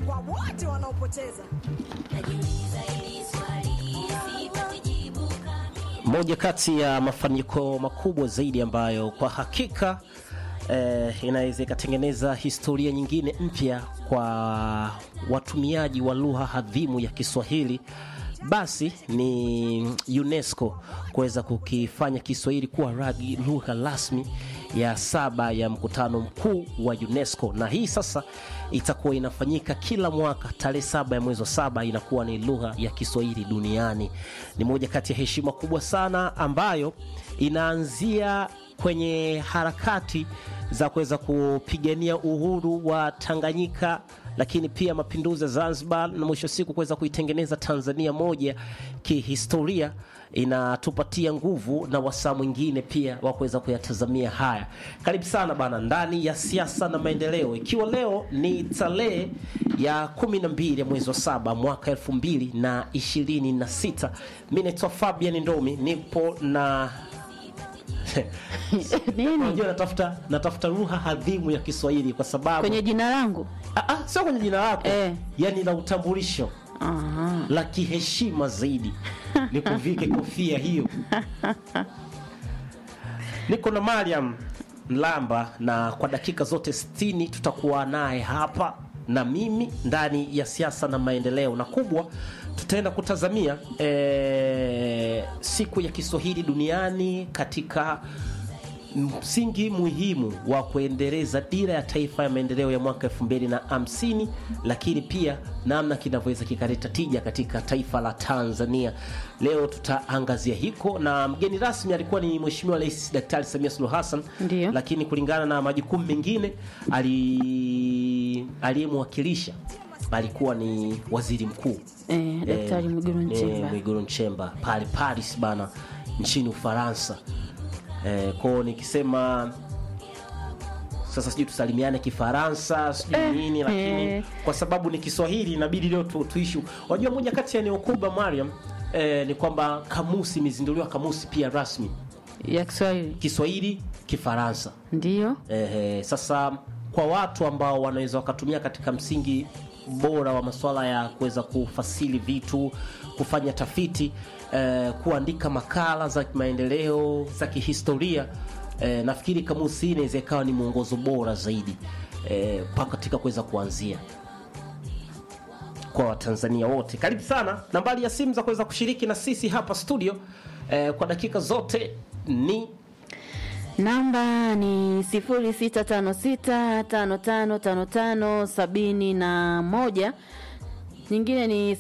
kwa wote wanaopoteza. Moja kati ya mafanikio makubwa zaidi ambayo kwa hakika eh, inaweza ikatengeneza historia nyingine mpya kwa watumiaji wa lugha adhimu ya Kiswahili basi ni UNESCO kuweza kukifanya Kiswahili kuwa ragi lugha rasmi ya saba ya mkutano mkuu wa UNESCO, na hii sasa itakuwa inafanyika kila mwaka tarehe saba ya mwezi wa saba, inakuwa ni lugha ya Kiswahili duniani. Ni moja kati ya heshima kubwa sana ambayo inaanzia kwenye harakati za kuweza kupigania uhuru wa Tanganyika lakini pia mapinduzi ya Zanzibar na mwisho siku kuweza kuitengeneza Tanzania moja kihistoria, inatupatia nguvu na wasaa mwingine pia wa kuweza kuyatazamia haya. Karibu sana bana ndani ya siasa na maendeleo, ikiwa leo ni tarehe ya kumi na mbili ya mwezi wa saba mwaka elfu mbili na ishirini na sita. Mi naitwa Fabian Ndomi, nipo na Nini? Unajua natafuta natafuta lugha adhimu ya Kiswahili kwa sababu Kwenye jina langu? Ah, ah, sio kwenye jina lako Eh. yani la utambulisho Aha. la kiheshima zaidi ni kuvike kofia hiyo. Niko na Mariam Mlamba na kwa dakika zote 60 tutakuwa naye hapa na mimi ndani ya siasa na maendeleo, na kubwa tutaenda kutazamia eh, siku ya Kiswahili duniani katika msingi muhimu wa kuendeleza dira ya taifa ya maendeleo ya mwaka elfu mbili na hamsini lakini pia namna kinavyoweza kikaleta tija katika taifa la Tanzania. Leo tutaangazia hiko, na mgeni rasmi alikuwa ni Mheshimiwa Rais Daktari Samia Suluhu Hassan, Ndiyo. lakini kulingana na majukumu mengine ali aliyemwakilisha alikuwa ni waziri mkuu Eh, Daktari Eh, Mwigulu eh, Nchemba. Mwigulu Nchemba pale Paris bana nchini Ufaransa. Eh, kwao nikisema sasa sijui tusalimiane Kifaransa sijui Eh, nini, lakini eh. kwa sababu ni Kiswahili inabidi leo tu, tuishi. Wajua, moja kati ya eneo kubwa Mariam eh, ni kwamba kamusi imezinduliwa kamusi pia rasmi Ya Kiswahili. Kiswahili Kifaransa. Ndiyo. Ehe, sasa kwa watu ambao wanaweza wakatumia katika msingi bora wa masuala ya kuweza kufasili vitu, kufanya tafiti, eh, kuandika makala za maendeleo za kihistoria, eh, nafikiri kamusi hii inaweza ikawa ni mwongozo bora zaidi eh, pa katika kuweza kuanzia kwa Watanzania wote. Karibu sana. Nambari ya simu za kuweza kushiriki na sisi hapa studio eh, kwa dakika zote ni Namba ni 0656555571. Nyingine ni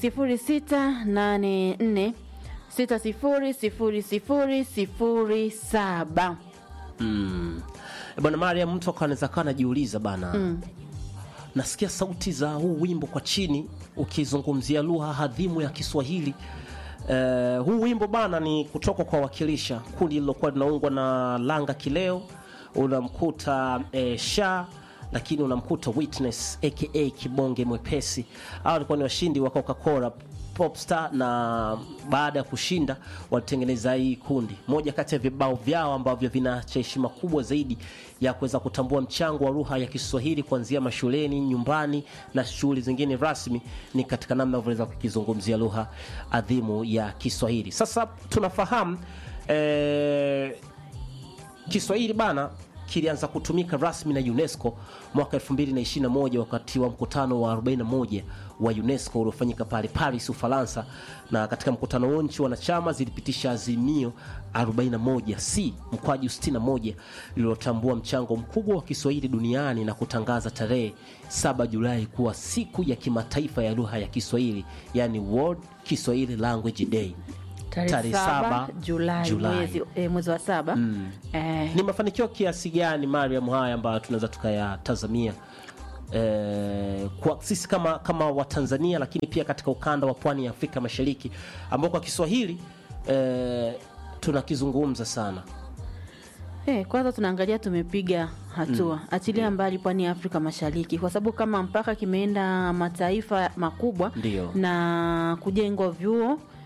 0684600007. Mm. Bwana Mariam, mtu akawa anaweza kawa anajiuliza bana nasikia sauti za huu wimbo kwa chini ukizungumzia lugha adhimu ya Kiswahili. Eh, huu wimbo bana ni kutoka kwa Wakilisha, kundi lilokuwa linaungwa na Langa Kileo, unamkuta eh, Sha lakini unamkuta Witness aka Kibonge Mwepesi. Hao walikuwa ni washindi wa Coca-Cola Popstar na baada ya kushinda walitengeneza hii kundi. Moja kati ya vibao vyao ambavyo vinaacha heshima kubwa zaidi ya kuweza kutambua mchango wa lugha ya Kiswahili kuanzia mashuleni, nyumbani na shughuli zingine rasmi ni katika namna wanavyoweza kukizungumzia lugha adhimu ya Kiswahili. Sasa tunafahamu eh, Kiswahili bana kilianza kutumika rasmi na UNESCO mwaka 2021 wakati wa mkutano wa 41 wa UNESCO uliofanyika pale Paris, Ufaransa. Na katika mkutano huo nchi wanachama zilipitisha azimio 41 C mkwaju 61 lililotambua mchango mkubwa wa Kiswahili duniani na kutangaza tarehe 7 Julai kuwa siku ya kimataifa ya lugha ya Kiswahili, yani World Kiswahili Language Day. Tarehe Tarehe saba saba Julai, Julai. mwezi eh, mwezi wa saba. Eh, Ni mafanikio kiasi gani Mariam haya ambayo tunaweza tukayatazamia eh, kwa sisi kama kama Watanzania, lakini pia katika ukanda wa pwani ya Afrika Mashariki ambao kwa Kiswahili eh, tunakizungumza sana. Eh, kwanza tunaangalia tumepiga hatua achilia mbali pwani ya Afrika Mashariki, kwa sababu kama mpaka kimeenda mataifa makubwa Ndio. na kujengwa vyuo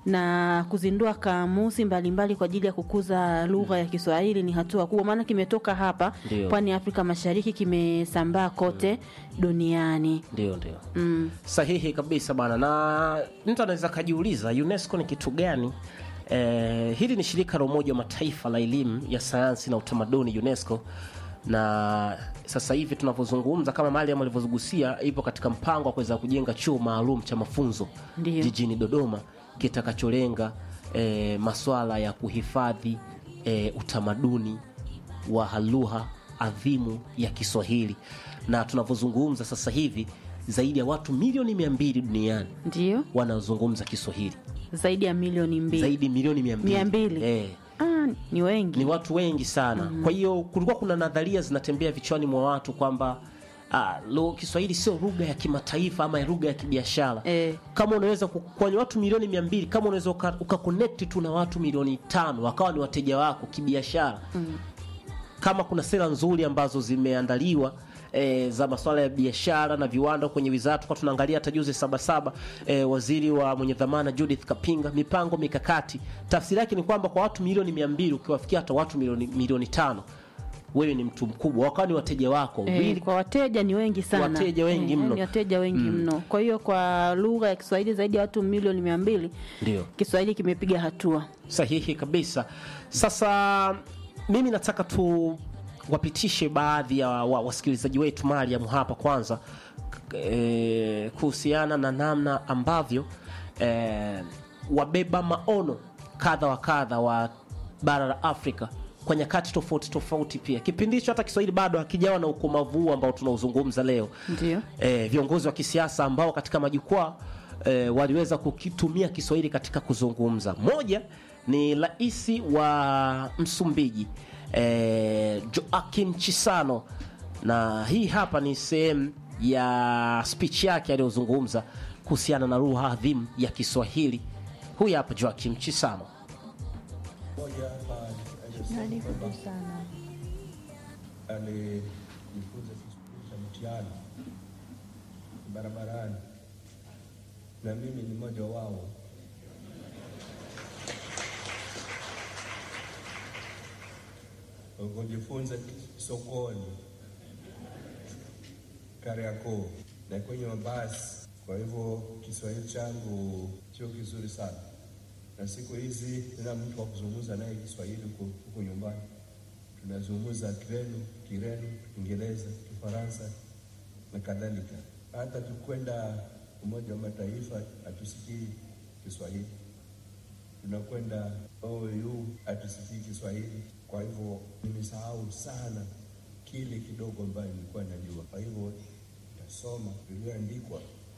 na kuzindua kamusi mbalimbali kwa ajili ya kukuza lugha ya Kiswahili ni hatua kubwa, maana kimetoka hapa Ndio. pwani ya Afrika Mashariki, kimesambaa kote duniani. ndio ndio Mm. sahihi kabisa bana na mtu anaweza akajiuliza unesco ni kitu gani eh, hili ni shirika la umoja wa mataifa la elimu ya sayansi na utamaduni unesco na sasa hivi tunavyozungumza kama Mariam alivyogusia ipo katika mpango wa kuweza kujenga chuo maalum cha mafunzo Ndio. jijini dodoma kitakacholenga eh, maswala ya kuhifadhi eh, utamaduni wa lugha adhimu ya kiswahili na tunavyozungumza sasa hivi zaidi ya watu milioni mia mbili duniani Ndio, wanazungumza kiswahili zaidi ya milioni mbili. zaidi milioni mia mbili Mia mbili. eh, Ah, ni wengi. ni watu wengi sana kwa hiyo kulikuwa kuna nadharia zinatembea vichwani mwa watu kwamba ah, lo, kiswahili sio lugha ya kimataifa ama lugha ya kibiashara Eh. kama unaweza ku- kwenye watu milioni mia mbili kama unaweza uka- ukakonekti tu na watu milioni tano wakawa ni wateja wako kibiashara kama kuna sera nzuri ambazo zimeandaliwa E, za masuala ya biashara na viwanda kwenye wizara tulikuwa tunaangalia hata juzi sabasaba e, waziri wa mwenye dhamana Judith Kapinga mipango mikakati tafsiri yake ni kwamba kwa watu milioni mia mbili ukiwafikia hata watu milioni, milioni tano wewe ni mtu mkubwa wakawa ni wateja wako Eh, Really kwa wateja ni wengi sana, Wateja wengi Eh, mno. ni wateja wengi mno. Kwa hiyo kwa lugha ya Kiswahili zaidi ya watu milioni mia mbili ndio Kiswahili kimepiga hatua. sahihi kabisa sasa mimi nataka tu wapitishe baadhi ya wa, wasikilizaji wetu mariam hapa kwanza e, kuhusiana na namna ambavyo e, wabeba maono kadha wa kadha wa bara la afrika kwa nyakati tofauti tofauti pia kipindi hicho hata kiswahili bado hakijawa na ukomavu huu ambao tunauzungumza leo Ndio. e, viongozi wa kisiasa ambao katika majukwaa e, waliweza kukitumia Kiswahili katika kuzungumza. Moja ni rais wa Msumbiji e, Joaquim Chissano, na hii hapa ni sehemu ya speech yake aliyozungumza kuhusiana na lugha adhimu ya Kiswahili. Huyu hapa Joaquim Chissano. Mmoja hapa alisema kwamba alijifunza Kiswahili cha mtihani barabarani, na mimi ni mmoja wao. Kujifunza sokoni, Kariakoo na kwenye mabasi. Kwa hivyo Kiswahili changu sio kizuri sana na siku hizi tena mtu wa kuzungumza naye Kiswahili huko huko nyumbani, tunazungumza Kireno, Kireno, Kiingereza, Kifaransa na kadhalika. Hata tukwenda Umoja wa Mataifa hatusikii Kiswahili, tunakwenda OU hatusikii Kiswahili. Kwa hivyo nimesahau sana kile kidogo ambayo nilikuwa najua. Kwa hivyo nitasoma vilivyoandikwa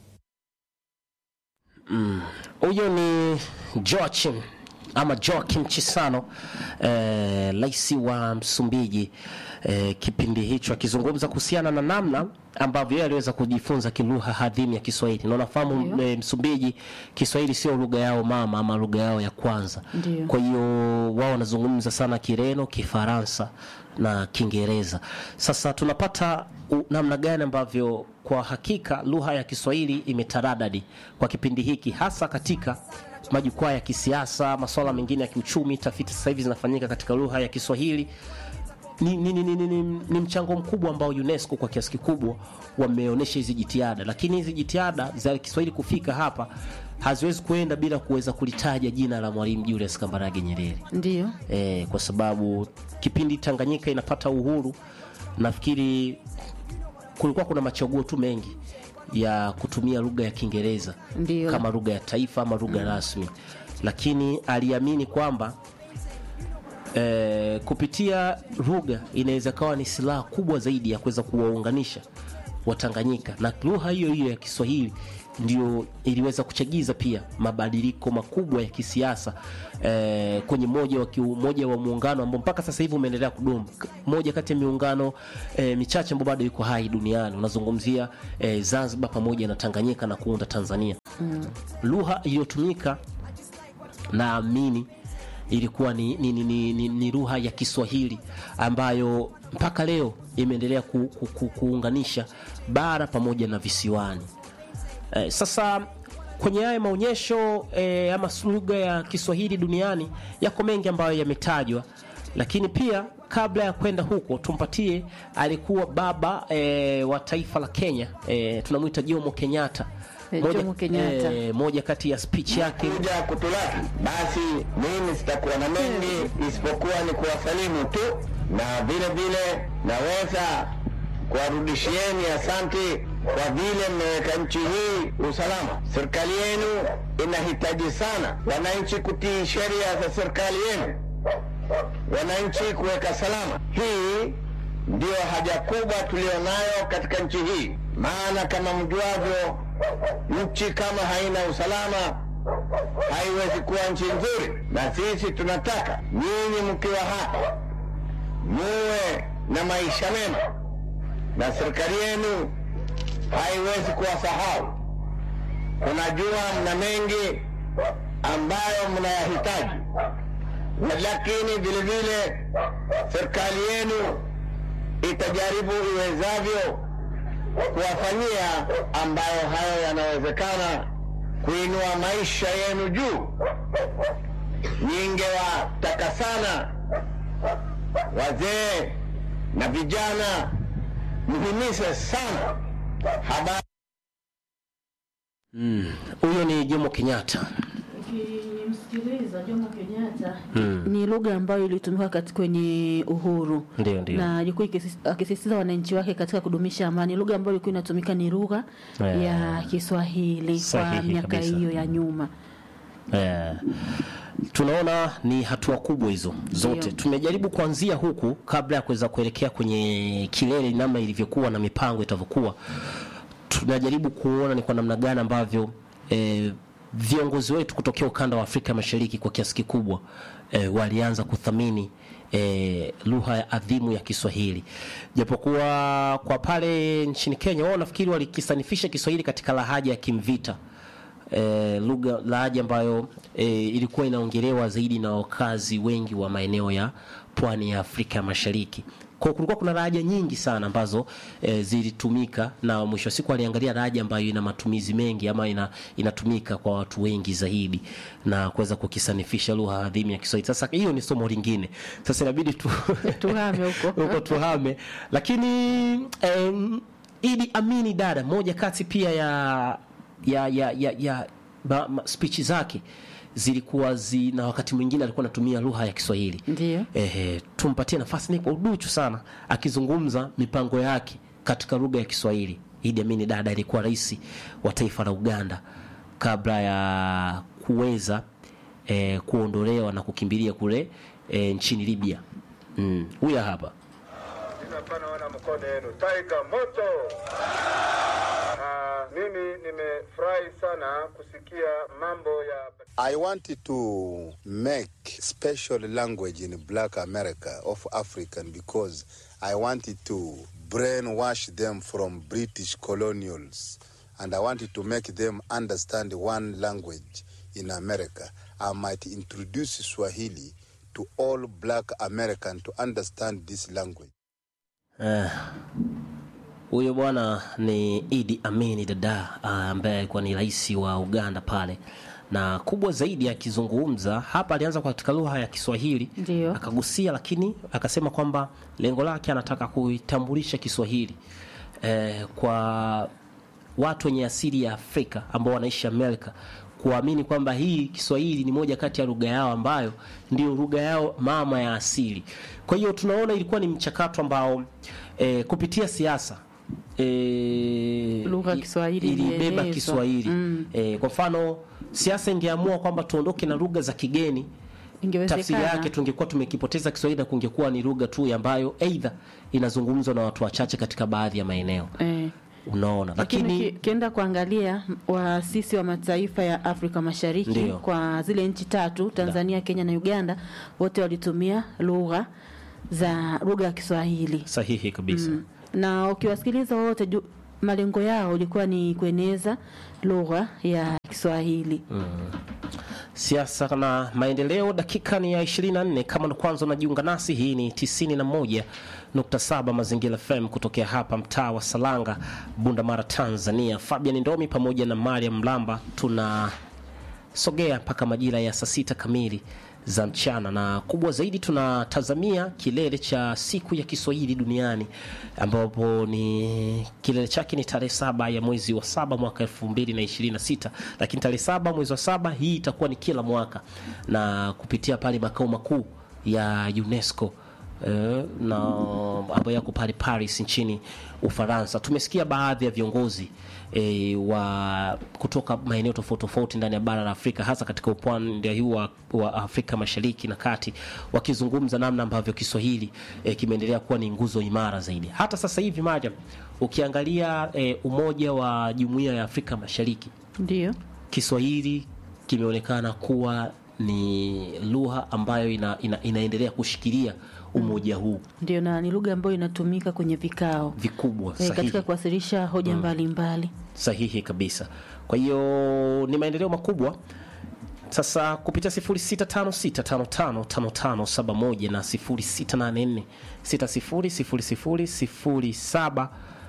Huyo ni Joachim ama Joaquim Chissano rais wa Msumbiji eh, kipindi hicho akizungumza kuhusiana na namna ambavyo yeye aliweza kujifunza kilugha hadhimu ya Kiswahili, na unafahamu eh, Msumbiji Kiswahili sio lugha yao mama ama lugha yao ya kwanza. Ndio. Kwa hiyo wao wanazungumza sana Kireno, Kifaransa na Kiingereza. Sasa tunapata u- namna gani ambavyo kwa hakika lugha ya Kiswahili imetaradadi kwa kipindi hiki, hasa katika majukwaa ya kisiasa, masuala mengine ya kiuchumi. Tafiti sasa hivi zinafanyika katika lugha ya Kiswahili. Ni, ni, ni, ni, ni, ni, ni mchango mkubwa ambao UNESCO kwa kiasi kikubwa wameonyesha hizi jitihada, lakini hizi jitihada za Kiswahili kufika hapa haziwezi kuenda bila kuweza kulitaja jina la Mwalimu Julius Kambarage Nyerere Ndio. e, kwa sababu kipindi Tanganyika inapata uhuru, nafikiri kulikuwa kuna machaguo tu mengi ya kutumia lugha ya Kiingereza Ndio. kama lugha ya taifa ama lugha rasmi, lakini aliamini kwamba e, kupitia lugha inaweza kawa ni silaha kubwa zaidi ya kuweza kuwaunganisha Watanganyika, na lugha hiyo hiyo ya Kiswahili ndio iliweza kuchagiza pia mabadiliko makubwa ya kisiasa eh, kwenye moja wa, kiu- moja wa muungano ambao mpaka sasa hivi umeendelea kudumu, K- moja kati ya miungano eh, michache ambayo bado iko hai duniani. Unazungumzia eh, Zanzibar pamoja na Tanganyika na kuunda Tanzania. Lugha iliyotumika naamini ilikuwa ni, ni, ni, ni, ni, ni lugha ya Kiswahili ambayo mpaka leo imeendelea ku, ku, ku, kuunganisha bara pamoja na visiwani. Eh, sasa kwenye haya maonyesho e, ama lugha ya Kiswahili duniani yako mengi ambayo yametajwa, lakini pia kabla ya kwenda huko tumpatie alikuwa baba e, wa taifa la Kenya e, tunamwita Jomo Kenyatta. Eh, Jomo Kenyatta. e, moja kati ya speech yake kuja kutulaki, basi mimi sitakuwa na mengi isipokuwa ni kuwasalimu tu, na vile vile naweza kuwarudishieni asante kwa vile mmeweka nchi hii usalama. Serikali yenu inahitaji sana wananchi kutii sheria za serikali yenu, wananchi kuweka salama. Hii ndiyo haja kubwa tulionayo katika nchi hii, maana kama mjuavyo, nchi kama haina usalama haiwezi kuwa nchi nzuri, na sisi tunataka nyinyi mkiwa hapa muwe na maisha mema, na serikali yenu haiwezi kuwasahau. Kunajua mna mengi ambayo mnayahitaji, lakini vile vile serikali yenu itajaribu iwezavyo kuwafanyia ambayo hayo yanawezekana kuinua maisha yenu juu. Ningewataka sana wazee na vijana mhimize sana habari huyo ni Jomo Kenyatta. Ukimsikiliza Jomo Kenyatta ni lugha ambayo ilitumika katika kwenye uhuru Ndio, ndio. na ilikuwa ikisi- akisisitiza wananchi wake katika kudumisha amani. Lugha ambayo ilikuwa inatumika ni lugha Eh, ya Kiswahili kwa sahihi miaka kabisa. hiyo ya nyuma. Eh, tunaona ni hatua kubwa hizo zote. Ndio. Tumejaribu kuanzia huku kabla ya kuweza kuelekea kwenye kilele, namna ilivyokuwa na mipango itavyokuwa. Tunajaribu kuona ni kwa namna gani ambavyo eh, viongozi wetu kutokea ukanda wa Afrika Mashariki kwa kiasi kikubwa eh, walianza kuthamini eh, lugha ya adhimu ya Kiswahili, japokuwa kwa pale nchini Kenya wao nafikiri walikisanifisha Kiswahili katika lahaja ya Kimvita eh, lugha lahaja ambayo eh, ilikuwa inaongelewa zaidi na wakazi wengi wa maeneo ya pwani ya Afrika Mashariki. Kwa kulikuwa kuna lahaja nyingi sana ambazo eh, zilitumika na mwisho wa siku aliangalia lahaja ambayo ina matumizi mengi ama ina, inatumika kwa watu wengi zaidi na kuweza kukisanifisha lugha adhimu ya Kiswahili. Sasa hiyo ni somo lingine. Sasa inabidi tu Tuhame huko. huko tuhame, lakini em, Idi Amini dada, moja kati pia ya ya ya ya, ya ma, ma, speech zake zilikuwa zi, na wakati mwingine alikuwa anatumia lugha ya Kiswahili. Ndio. Ehe, tumpatie nafasi ni kwa uduchu sana akizungumza mipango yake katika lugha ya Kiswahili. Idi Amini dada alikuwa rais wa taifa la Uganda kabla ya kuweza eh, kuondolewa na kukimbilia kule eh, nchini Libya. Mm, huyu hapa. Ninapana wana mkono yenu taiga moto. Ah, mimi nimefurahi sana kusikia mambo ya I wanted to make special language in Black America of African because I wanted to brainwash them from British colonials and I wanted to make them understand one language in America. I might introduce Swahili to all black American to understand this language. Huyo bwana ni Idi Amini Dada ah, ambaye alikuwa ni rais wa Uganda pale, na kubwa zaidi akizungumza hapa, alianza katika lugha ya Kiswahili Ndio. akagusia, lakini akasema kwamba lengo lake anataka kuitambulisha Kiswahili eh, kwa watu wenye asili ya Afrika ambao wanaishi Amerika kuamini kwamba hii Kiswahili ni moja kati ya lugha yao ambayo ndio lugha yao mama ya asili. Kwa hiyo tunaona ilikuwa ni mchakato ambao e, kupitia siasa e, Lugha ya Kiswahili ilibeba ilienezwa. Kiswahili e, kwa mfano siasa ingeamua kwamba tuondoke na lugha za kigeni tafsiri Ingewezekana. yake tungekuwa tumekipoteza Kiswahili na kungekuwa ni lugha tu ambayo aidha inazungumzwa na watu wachache katika baadhi ya maeneo Eh. unaona, Lakini lakini ki- kienda kuangalia waasisi wa mataifa ya Afrika Mashariki Ndio. kwa zile nchi tatu Tanzania, Kenya na Uganda, wote walitumia lugha za lugha ya Kiswahili sahihi kabisa na ukiwasikiliza wote ju- malengo yao ilikuwa ni kueneza lugha ya Kiswahili. siasa na maendeleo. Dakika ni ya 24. Kama ndo kwanza unajiunga nasi, hii ni 91.7 Mazingira FM kutokea hapa mtaa wa Salanga, Bunda Mara, Tanzania. Fabian Ndomi pamoja na Mariam Mlamba tunasogea mpaka majira ya saa sita kamili za mchana, na kubwa zaidi tunatazamia kilele cha siku ya Kiswahili duniani ambapo ni kilele chake ni tarehe saba ya mwezi wa saba mwaka elfu mbili na ishirini na sita lakini tarehe saba mwezi wa saba hii itakuwa ni kila mwaka na kupitia pale makao makuu ya UNESCO eh, na ambayo yako pale Paris nchini Ufaransa. Tumesikia baadhi ya viongozi e, wa kutoka maeneo tofauti tofauti ndani ya bara la Afrika hasa katika upande huu wa, wa Afrika Mashariki na Kati wakizungumza namna ambavyo Kiswahili e, kimeendelea kuwa ni nguzo imara zaidi. Hata sasa hivi Mariam, ukiangalia e, umoja wa Jumuiya ya Afrika Mashariki, Ndio. Kiswahili kimeonekana kuwa ni lugha ambayo ina, ina, inaendelea kushikilia umoja huu Ndio, na ni lugha ambayo inatumika kwenye vikao vikubwa e, sahihi. katika kuwasilisha hoja mbalimbali. sahihi kabisa. Kwa hiyo ni maendeleo makubwa. Sasa kupitia 0656555571 na 0684600007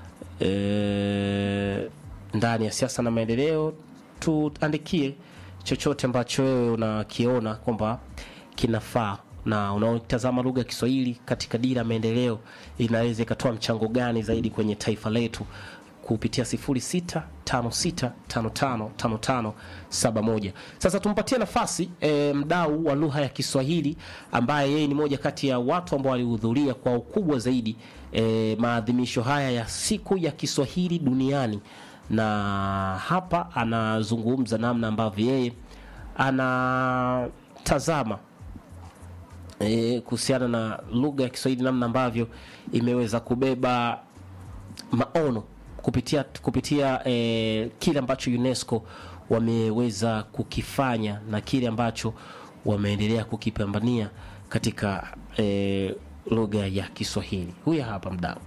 eh, ndani ya siasa na maendeleo, tuandikie chochote ambacho wewe unakiona kwamba kinafaa na unaotazama lugha ya Kiswahili katika dira ya maendeleo inaweza ikatoa mchango gani zaidi kwenye taifa letu kupitia 0656555571. Sasa tumpatie nafasi e, mdau wa lugha ya Kiswahili ambaye yeye ni moja kati ya watu ambao walihudhuria kwa ukubwa zaidi e, maadhimisho haya ya siku ya Kiswahili duniani, na hapa anazungumza namna ambavyo yeye anatazama e, kuhusiana na lugha ya Kiswahili, namna ambavyo imeweza kubeba maono kupitia kupitia eh, kile ambacho UNESCO wameweza kukifanya na kile ambacho wameendelea kukipambania katika eh, lugha ya Kiswahili. Huyu hapa mdau.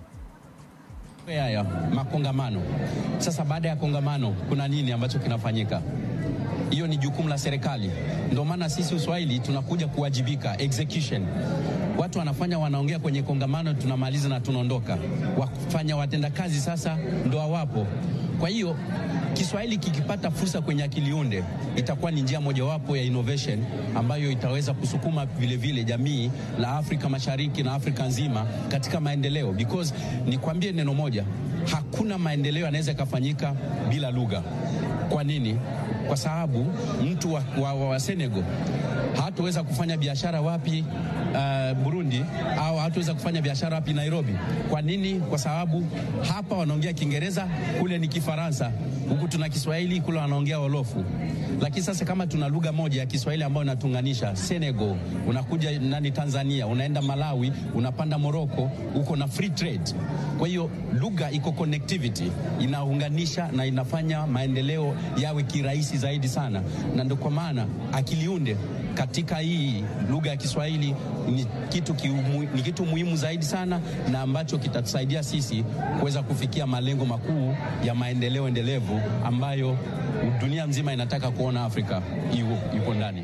Haya makongamano sasa, baada ya kongamano kuna nini ambacho kinafanyika? Hiyo ni jukumu la serikali. Ndio maana sisi Uswahili tunakuja kuwajibika, execution. Watu wanafanya wanaongea kwenye kongamano, tunamaliza na tunaondoka. Wafanya watendakazi sasa ndo hawapo. Kwa hiyo Kiswahili kikipata fursa kwenye akili unde itakuwa ni njia mojawapo ya innovation ambayo itaweza kusukuma vile vile jamii la Afrika Mashariki na Afrika nzima katika maendeleo, because nikwambie neno moja, hakuna maendeleo yanaweza yakafanyika bila lugha. Kwa nini? Kwa sababu mtu wa, wa, wa, wa Senegal hataweza kufanya biashara wapi uh, Burundi au hataweza kufanya biashara wapi Nairobi. Kwa nini? Kwa sababu hapa wanaongea Kiingereza, kule ni Kifaransa, huku tuna Kiswahili, kule wanaongea Wolofu. Lakini sasa kama tuna lugha moja ya Kiswahili ambayo inatunganisha Senegal, unakuja nani Tanzania, unaenda Malawi, unapanda Morocco, uko na free trade. Kwa hiyo lugha iko connectivity, inaunganisha na inafanya maendeleo yawe kirahisi zaidi sana, na ndio kwa maana akiliunde katika hii lugha ya Kiswahili ni kitu, kiumu, ni kitu muhimu zaidi sana na ambacho kitatusaidia sisi kuweza kufikia malengo makuu ya maendeleo endelevu ambayo dunia nzima inataka kuona Afrika ipo ndani.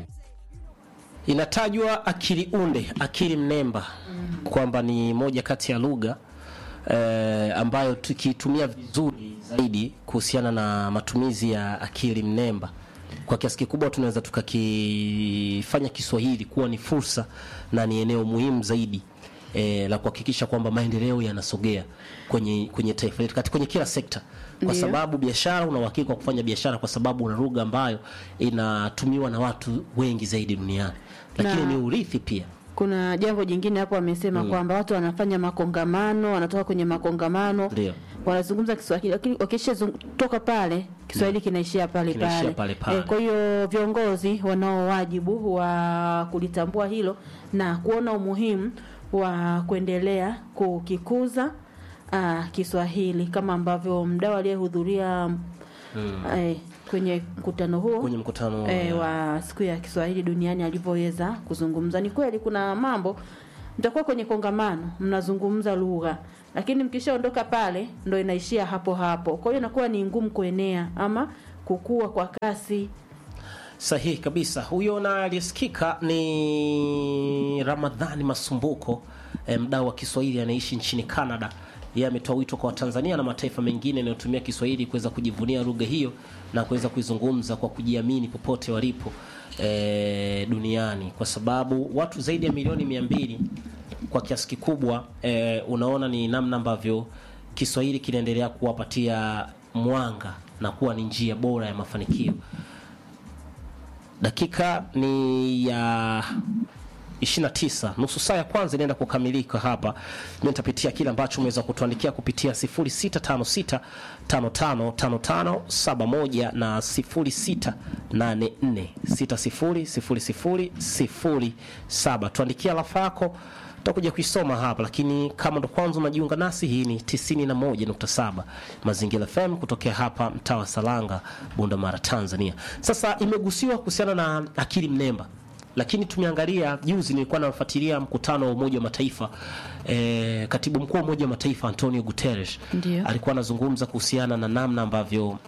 Inatajwa akili unde, akili mnemba kwamba ni moja kati ya lugha eh, ambayo tukitumia vizuri zaidi kuhusiana na matumizi ya akili mnemba kwa kiasi kikubwa tunaweza tukakifanya Kiswahili kuwa ni fursa na ni eneo muhimu zaidi e, la kuhakikisha kwamba maendeleo yanasogea kwenye kwenye taifa letu katika kwenye kila sekta, kwa Ndiyo. sababu biashara, una uhakika wa kufanya biashara kwa sababu una lugha ambayo inatumiwa na watu wengi zaidi duniani, lakini Na- ni urithi pia. Kuna jambo jingine hapo wamesema kwamba watu wanafanya makongamano, wanatoka kwenye makongamano Ndio. wanazungumza Kiswahili, lakini wakishatoka pale Kiswahili kinaishia pale Kinaishia pale. pale pale. Eh, kwa hiyo viongozi wanao wajibu wa kulitambua hilo na kuona umuhimu wa kuendelea kukikuza ah, Kiswahili kama ambavyo mdau aliyehudhuria eh, kwenye mkutano huo Kwenye mkutano e, wa- wa siku ya Kiswahili duniani alivyoweza kuzungumza. Ni kweli kuna mambo mtakuwa kwenye kongamano mnazungumza lugha, lakini mkishaondoka pale ndo inaishia hapo hapo. Kwa hiyo inakuwa ni ngumu kuenea ama kukua kwa kasi. Sahihi kabisa. Huyo na aliyesikika ni Ramadhani Masumbuko, eh, mdau wa Kiswahili anaishi nchini Canada. Yeye ametoa wito kwa Watanzania na mataifa mengine yanayotumia Kiswahili kuweza kujivunia lugha hiyo na kuweza kuizungumza kwa kujiamini popote walipo eh, duniani, kwa sababu watu zaidi ya milioni mia mbili kwa kiasi kikubwa eh, unaona ni namna ambavyo Kiswahili kinaendelea kuwapatia mwanga na kuwa ni njia bora ya mafanikio. Dakika ni ya 29, nusu saa ya kwanza inaenda kukamilika hapa. Mimi nitapitia kile ambacho umeweza kutuandikia kupitia 0656 555571 na 0684 600007. Tuandikia alafa yako tutakuja kuisoma hapa, lakini kama ndo kwanza unajiunga nasi, hii ni 91.7 Mazingira FM kutokea hapa mtaa wa Salanga, Bunda Mara, Tanzania. Sasa imegusiwa kuhusiana na akili mnemba lakini tumeangalia juzi, nilikuwa nafuatilia mkutano wa Umoja wa Mataifa e, katibu mkuu wa Umoja wa Mataifa Antonio Guterres Ndio. alikuwa anazungumza kuhusiana na namna ambavyo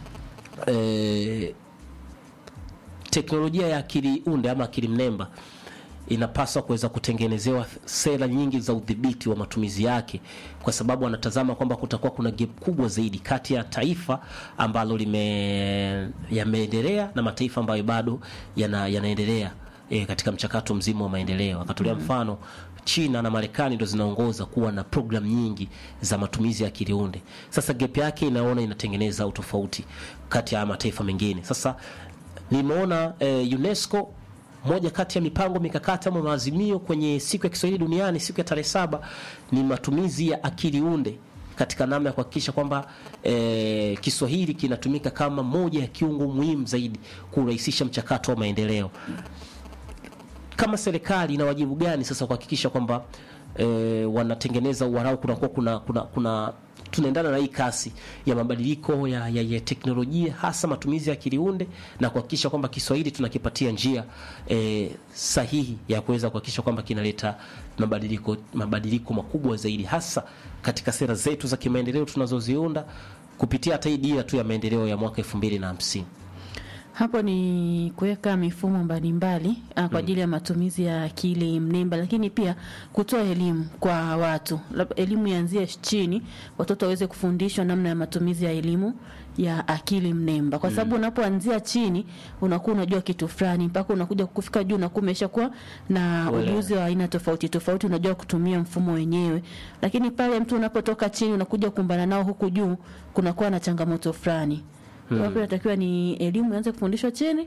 e, teknolojia ya akili unde ama akili mnemba inapaswa kuweza kutengenezewa sera nyingi za udhibiti wa matumizi yake, kwa sababu anatazama kwamba kutakuwa kuna gap kubwa zaidi kati ya taifa ambalo lime yameendelea na mataifa ambayo bado yana, yanaendelea e, katika mchakato mzima wa maendeleo. Akatolea mfano China na Marekani ndo zinaongoza kuwa na program nyingi za matumizi ya akili unde. Sasa gap yake inaona inatengeneza utofauti kati ya mataifa mengine. Sasa nimeona eh, UNESCO moja kati ya mipango mikakati ama maazimio kwenye siku ya Kiswahili duniani siku ya tarehe saba ni matumizi ya akili unde katika namna ya kuhakikisha kwamba eh, Kiswahili kinatumika kama moja ya kiungo muhimu zaidi kurahisisha mchakato wa maendeleo. Kama serikali ina wajibu gani sasa kuhakikisha kwamba eh, wanatengeneza uwarau kunakuwa kuna, kuna, kuna tunaendana na hii kasi ya mabadiliko ya, ya, ya teknolojia hasa matumizi ya akili unde na kuhakikisha kwamba Kiswahili tunakipatia njia eh, sahihi ya kuweza kuhakikisha kwamba kinaleta mabadiliko mabadiliko makubwa zaidi hasa katika sera zetu za kimaendeleo tunazoziunda kupitia hata hii dira tu ya maendeleo ya mwaka elfu mbili na hamsini. Hapo ni kuweka mifumo mbalimbali ah, kwa ajili ya matumizi ya akili mnemba, lakini pia kutoa elimu kwa watu. Lab- Elimu ianzie chini, watoto waweze kufundishwa namna ya matumizi ya elimu ya akili mnemba, kwa sababu unapoanzia chini unakuwa unajua kitu fulani, mpaka unakuja kufika juu unakuwa umeshakuwa na Uelewa. ujuzi wa aina tofauti tofauti, unajua kutumia mfumo wenyewe. Lakini pale mtu unapotoka chini unakuja kukumbana nao huku juu, kunakuwa na changamoto fulani hmm. Hapo inatakiwa ni elimu ianze kufundishwa chini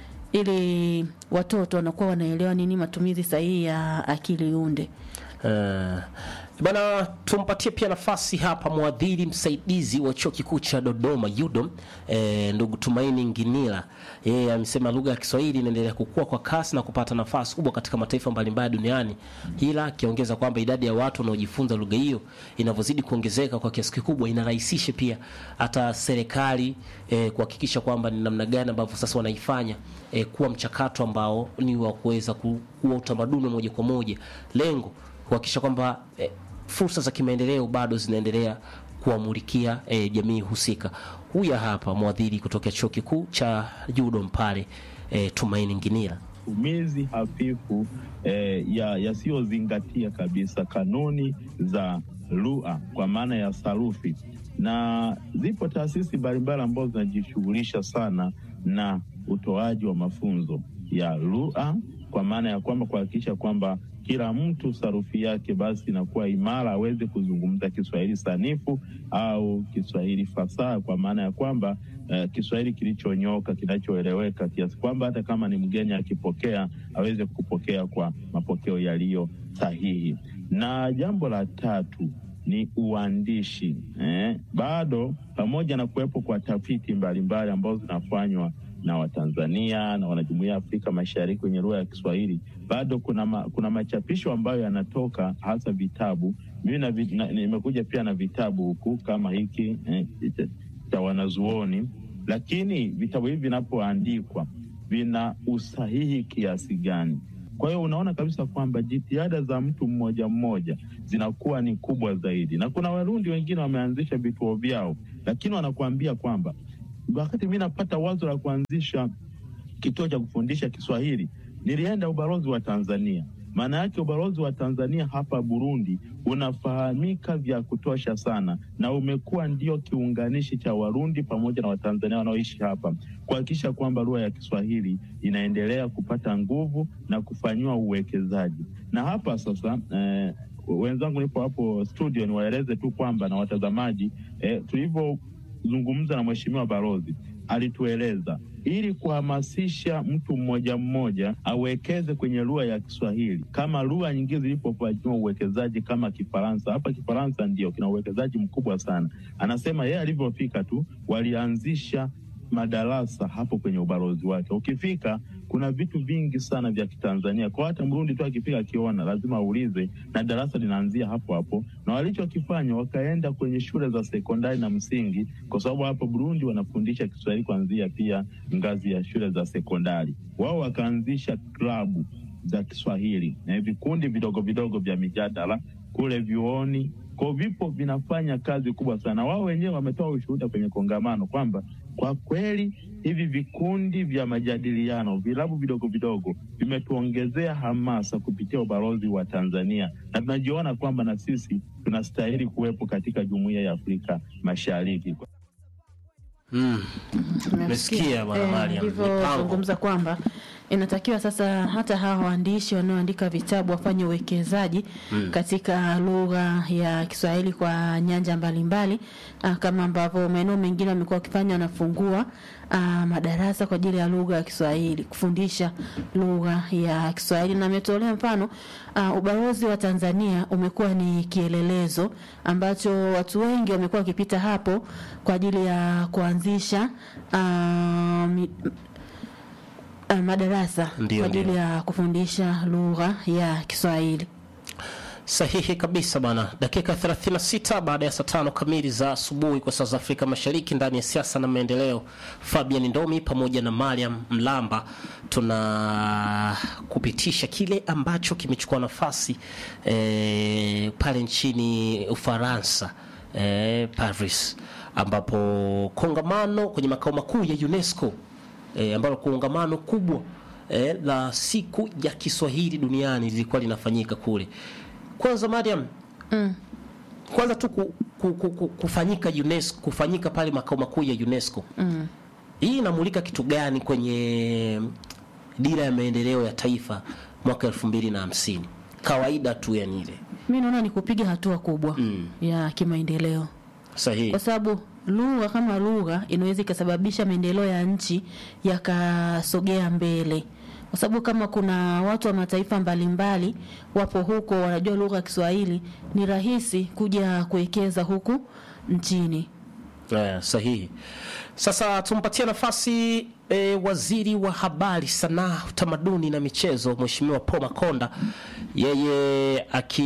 ili watoto wanakuwa wanaelewa nini matumizi sahihi ya akili unde. Uh, bana tumpatie pia nafasi hapa mwadhiri msaidizi wa chuo kikuu cha Dodoma UDOM, eh, ndugu Tumaini Nginila. Yeye amesema lugha ya Kiswahili inaendelea kukua kwa kasi na kupata nafasi kubwa katika mataifa mbalimbali duniani, ila akiongeza kwamba idadi ya watu wanaojifunza lugha hiyo inavyozidi kuongezeka kwa kiasi kikubwa inarahisisha pia hata serikali eh, kuhakikisha kwamba ni namna gani ambavyo sasa wanaifanya eh, kuwa mchakato ambao ni wa kuweza ku- kuwa utamaduni wa moja kwa moja, lengo kuhakikisha kwamba eh, fursa za kimaendeleo bado zinaendelea kuwamulikia eh, jamii husika. Huya hapa mwadhiri kutoka chuo kikuu cha UDOM pale eh, Tumaini Nginila. matumizi hafifu eh, ya yasiyozingatia kabisa kanuni za lugha kwa maana ya sarufi, na zipo taasisi mbalimbali ambazo zinajishughulisha sana na utoaji wa mafunzo ya lugha kwa maana ya kwamba kuhakikisha kwamba kila mtu sarufi yake basi inakuwa imara, aweze kuzungumza Kiswahili sanifu au Kiswahili fasaha, kwa maana ya kwamba eh, Kiswahili kilichonyoka kinachoeleweka, kiasi kwamba hata kama ni mgeni akipokea aweze kupokea kwa mapokeo yaliyo sahihi. Na jambo la tatu ni uandishi eh, bado pamoja na kuwepo kwa tafiti mbalimbali ambazo zinafanywa na Watanzania na wanajumuia ya Afrika Mashariki wenye lugha ya Kiswahili, bado kuna ma, kuna machapisho ambayo yanatoka hasa vitabu. Mimi na vi- na- nimekuja pia na vitabu huku kama hiki eh, cha- cha wanazuoni, lakini vitabu hivi vinapoandikwa vina usahihi kiasi gani? Kwa hiyo unaona kabisa kwamba jitihada za mtu mmoja mmoja zinakuwa ni kubwa zaidi, na kuna Warundi wengine wameanzisha vituo vyao, lakini wanakuambia kwamba wakati mi napata wazo la kuanzisha kituo cha kufundisha Kiswahili, nilienda ubalozi wa Tanzania. Maana yake ubalozi wa Tanzania hapa Burundi unafahamika vya kutosha sana, na umekuwa ndio kiunganishi cha Warundi pamoja na Watanzania wanaoishi hapa kuhakikisha kwamba lugha ya Kiswahili inaendelea kupata nguvu na kufanyiwa uwekezaji. Na hapa sasa eh, wenzangu nipo hapo studio, niwaeleze tu kwamba na watazamaji eh, tulivyozungumza na mheshimiwa balozi alitueleza ili kuhamasisha mtu mmoja mmoja awekeze kwenye lugha ya Kiswahili kama lugha nyingine zilipofanyiwa uwekezaji kama Kifaransa. Hapa Kifaransa ndio kina uwekezaji mkubwa sana. Anasema yeye alivyofika tu walianzisha madarasa hapo kwenye ubalozi wake. Ukifika kuna vitu vingi sana vya Kitanzania, kwa hata Mrundi tu akifika akiona lazima aulize, na darasa linaanzia hapo hapo. Na walichokifanya wakaenda kwenye shule za sekondari na msingi, kwa sababu hapo Burundi wanafundisha Kiswahili kuanzia pia ngazi ya shule za sekondari. Wao wakaanzisha klabu za Kiswahili na vikundi vidogo vidogo vya mijadala kule vyuoni kwa vipo vinafanya kazi kubwa sana. Wao wenyewe wametoa ushuhuda kwenye kongamano kwamba kwa kweli hivi vikundi vya majadiliano, vilabu vidogo vidogo vimetuongezea hamasa kupitia ubalozi wa Tanzania, na tunajiona kwamba na sisi tunastahili kuwepo katika jumuiya ya Afrika Mashariki. Mm. Umesikia bwana Mariam, mipango. alivyozungumza kwamba inatakiwa sasa hata hawa waandishi wanaoandika vitabu wafanye uwekezaji Mm. katika lugha ya Kiswahili kwa nyanja mbalimbali ah, kama ambavyo maeneo mengine wamekuwa wakifanya, wanafungua ah, madarasa kwa ajili ya lugha ya Kiswahili, kufundisha lugha ya Kiswahili, na ametolea mfano ah, ubalozi wa Tanzania umekuwa ni kielelezo ambacho watu wengi wamekuwa wakipita hapo kwa ajili ya kuanzisha ah, mi- uh, madarasa Ndio, kwa ajili ndio. ya kufundisha lugha ya Kiswahili. Sahihi kabisa bana. Dakika 36 baada ya saa tano kamili za asubuhi kwa saa za Afrika Mashariki, ndani ya siasa na maendeleo, Fabian Ndomi pamoja na Mariam Mlamba tuna kupitisha kile ambacho kimechukua nafasi eh, pale nchini Ufaransa eh, Paris, ambapo kongamano kwenye makao makuu ya UNESCO eh, ambalo kongamano kubwa eh, la siku ya Kiswahili duniani lilikuwa linafanyika kule. Kwanza Mariam, Mm. kwanza tu ku, ku, ku, ku, kufanyika UNESCO, kufanyika pale makao makuu ya UNESCO Mm. hii inamulika kitu gani kwenye dira ya maendeleo ya taifa mwaka elfu mbili na hamsini? Kawaida tu yani ile Mi naona ni kupiga hatua kubwa Mm. ya kimaendeleo, sahihi. kwa sababu lugha kama lugha inaweza ikasababisha maendeleo ya nchi yakasogea mbele, kwa sababu kama kuna watu wa mataifa mbalimbali wapo huko wanajua lugha ya Kiswahili, ni rahisi kuja kuwekeza huku nchini. Eh, sahihi. Sasa tumpatie nafasi e, waziri wa habari, sanaa, utamaduni na michezo, Mheshimiwa Paul Makonda, yeye